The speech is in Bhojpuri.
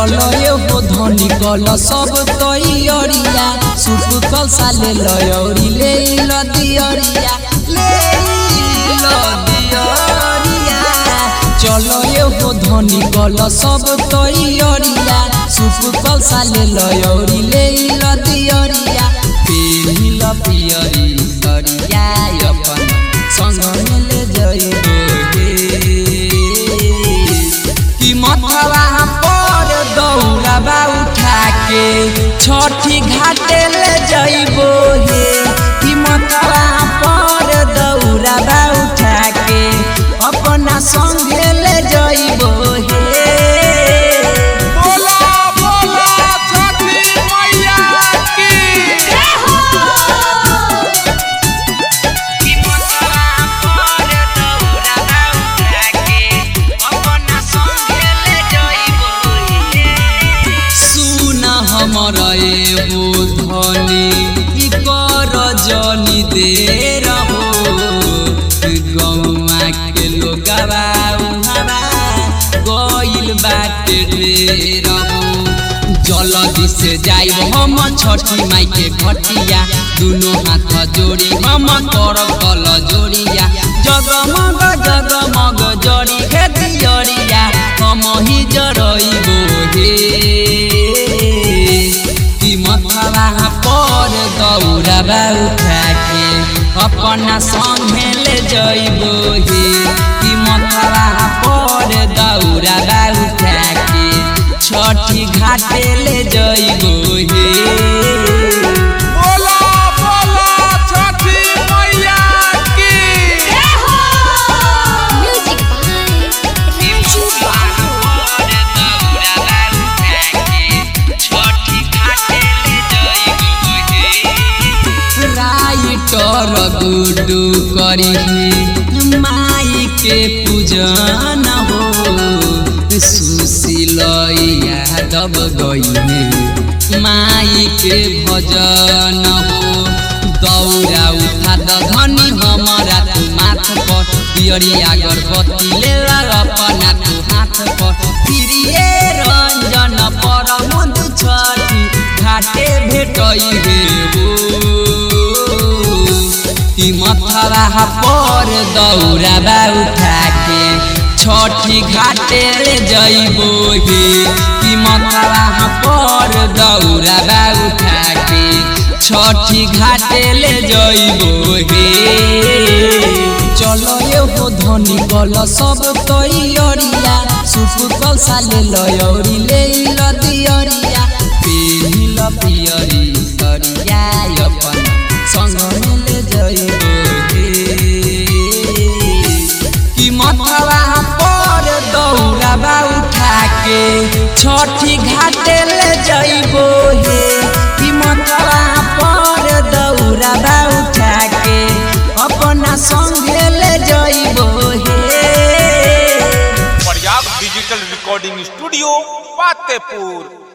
चलो एगो धनी कल सब तैयारिया सुप कल साले लयौरी ले ल दियरिया ले ल दियरिया चलो एगो धनी कल सब तैयारिया सुप कल साले लयौरी ले ल दियरिया पेहिल पियरी सरिया अपन संग मिले जइबो हे कि मथवा पर दौड़ाबा उठा के छठी घाटे ले जइबो हे कि मथवा पर दौड़ाबा उठा के अपना संगे ले जइबो हे बोला बोला छठी मैया की कि मथवा पर दौड़ाबा उठा के अपना संगे ले जइबो हे सुन हमर एगो धनी ई कर जनी दे रहो गौआ के लोगवा उहवा गइल बाटे ढेर हो जल्दी से जाइब हम छठी माई के घटिया दुनो हाथ जोड़ी हम कर कल जोड़िया जगमग जगमग जड़ी हे दियरिया हम ही जरइबो हे कि मथवा पर दौड़ाबा उठा के अपना संगे ले जइबो हे कि मथवा पर दौड़ाबा उठा के छठी घाटे ले जइबो हे बोला बोला छठी मैया की Music by Raju writer Guddu करी माई के पूजन हो सुशील यादव गईने माई के भजन हो दौड़ा उठा द धनी हमारा तू माथ पर पियरिया अगरबत्ती ले ला अपना तू हाथ पर प्रिय रंजन पर मधु छठी घाटे भेटई हे कि मथवा पर दौड़ाबा उठा के छठी घाटे ले जइबो हे कि मथवा पर दौड़ाबा उठा के छठी घाटे ले जइबो हे चलो एगो धनी कल सब तैयारिया सुप कल साले लयौरी ले ल दियरिया पेहिल पियरी सरिया अपन संग मिले जइबो हे कि मथवा पर दौड़ाबा उठा के छठी घाटे ले जइबो हे कि मथवा पर दौड़ाबा उठा के अपना संगे ले जइबो हे पर्याप्त डिजिटल रिकॉर्डिंग स्टूडियो फतेहपुर